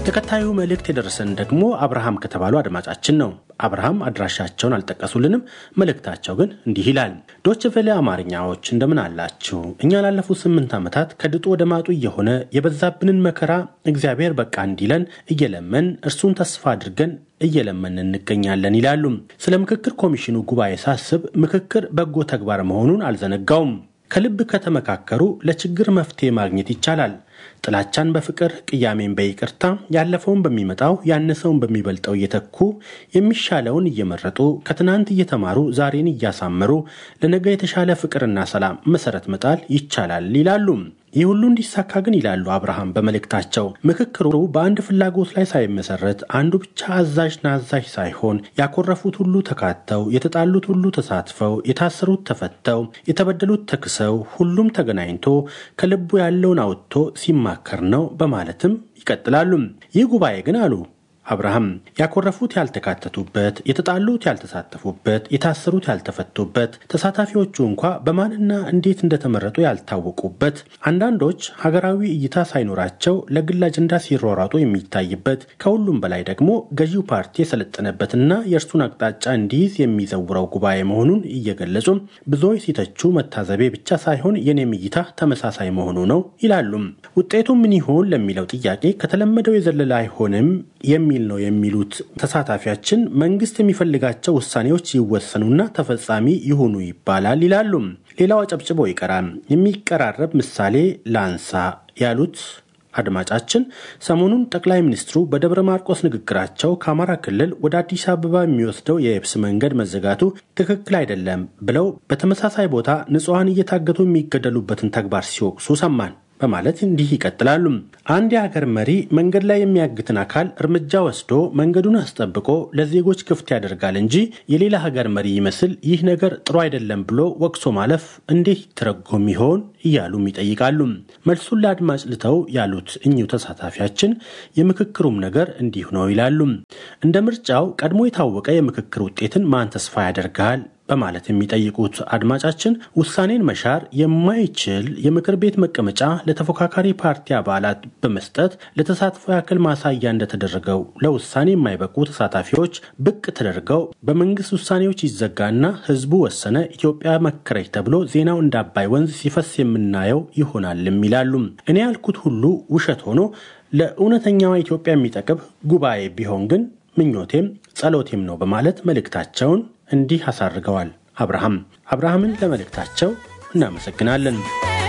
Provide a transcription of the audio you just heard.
ተከታዩ መልእክት የደረሰን ደግሞ አብርሃም ከተባሉ አድማጫችን ነው። አብርሃም አድራሻቸውን አልጠቀሱልንም። መልእክታቸው ግን እንዲህ ይላል። ዶች ቬለ አማርኛዎች እንደምን አላችሁ? እኛ ላለፉት ስምንት ዓመታት ከድጡ ወደ ማጡ እየሆነ የበዛብንን መከራ እግዚአብሔር በቃ እንዲለን እየለመን እርሱን ተስፋ አድርገን እየለመን እንገኛለን ይላሉ። ስለ ምክክር ኮሚሽኑ ጉባኤ ሳስብ ምክክር በጎ ተግባር መሆኑን አልዘነጋውም። ከልብ ከተመካከሩ ለችግር መፍትሄ ማግኘት ይቻላል። ጥላቻን በፍቅር ቅያሜን በይቅርታ ያለፈውን በሚመጣው ያነሰውን በሚበልጠው እየተኩ የሚሻለውን እየመረጡ ከትናንት እየተማሩ ዛሬን እያሳመሩ ለነገ የተሻለ ፍቅርና ሰላም መሰረት መጣል ይቻላል ይላሉ። ይህ ሁሉ እንዲሳካ ግን ይላሉ አብርሃም በመልእክታቸው ምክክሩ በአንድ ፍላጎት ላይ ሳይመሰረት አንዱ ብቻ አዛዥ ናዛዥ ሳይሆን ያኮረፉት ሁሉ ተካተው የተጣሉት ሁሉ ተሳትፈው የታሰሩት ተፈተው የተበደሉት ተክሰው ሁሉም ተገናኝቶ ከልቡ ያለውን አውጥቶ ሲማከር ነው በማለትም ይቀጥላሉ። ይህ ጉባኤ ግን አሉ አብርሃም ያኮረፉት ያልተካተቱበት፣ የተጣሉት ያልተሳተፉበት፣ የታሰሩት ያልተፈቱበት፣ ተሳታፊዎቹ እንኳ በማንና እንዴት እንደተመረጡ ያልታወቁበት፣ አንዳንዶች ሀገራዊ እይታ ሳይኖራቸው ለግል አጀንዳ ሲሯሯጡ የሚታይበት፣ ከሁሉም በላይ ደግሞ ገዢው ፓርቲ የሰለጠነበትና የእርሱን አቅጣጫ እንዲይዝ የሚዘውረው ጉባኤ መሆኑን እየገለጹ ብዙዎች ሲተቹ መታዘቤ ብቻ ሳይሆን የኔም እይታ ተመሳሳይ መሆኑ ነው ይላሉ። ውጤቱ ምን ይሆን ለሚለው ጥያቄ ከተለመደው የዘለለ አይሆንም የሚል ነው የሚሉት ተሳታፊያችን መንግስት የሚፈልጋቸው ውሳኔዎች ይወሰኑና ተፈጻሚ ይሁኑ ይባላል ይላሉ። ሌላው አጨብጭቦ ይቀራል። የሚቀራረብ ምሳሌ ላንሳ ያሉት አድማጫችን ሰሞኑን ጠቅላይ ሚኒስትሩ በደብረ ማርቆስ ንግግራቸው ከአማራ ክልል ወደ አዲስ አበባ የሚወስደው የየብስ መንገድ መዘጋቱ ትክክል አይደለም ብለው በተመሳሳይ ቦታ ንጹሐን እየታገቱ የሚገደሉበትን ተግባር ሲወቅሱ ሰማን በማለት እንዲህ ይቀጥላሉ። አንድ የሀገር መሪ መንገድ ላይ የሚያግትን አካል እርምጃ ወስዶ መንገዱን አስጠብቆ ለዜጎች ክፍት ያደርጋል እንጂ የሌላ ሀገር መሪ ይመስል ይህ ነገር ጥሩ አይደለም ብሎ ወቅሶ ማለፍ እንዴት ይተረጎም ይሆን እያሉም ይጠይቃሉ። መልሱን ለአድማጭ ልተው ያሉት እኚሁ ተሳታፊያችን የምክክሩም ነገር እንዲሁ ነው ይላሉ። እንደ ምርጫው ቀድሞ የታወቀ የምክክር ውጤትን ማን ተስፋ ያደርጋል በማለት የሚጠይቁት አድማጫችን ውሳኔን መሻር የማይችል የምክር ቤት መቀመጫ ለተፎካካሪ ፓርቲ አባላት በመስጠት ለተሳትፎ ያክል ማሳያ እንደተደረገው ለውሳኔ የማይበቁ ተሳታፊዎች ብቅ ተደርገው በመንግስት ውሳኔዎች ይዘጋና ህዝቡ ወሰነ፣ ኢትዮጵያ መከረች ተብሎ ዜናው እንደ አባይ ወንዝ ሲፈስ የምናየው ይሆናልም ይላሉ። እኔ ያልኩት ሁሉ ውሸት ሆኖ ለእውነተኛዋ ኢትዮጵያ የሚጠቅም ጉባኤ ቢሆን ግን ምኞቴም ጸሎቴም ነው በማለት መልእክታቸውን እንዲህ አሳርገዋል። አብርሃም አብርሃምን ለመልእክታቸው እናመሰግናለን።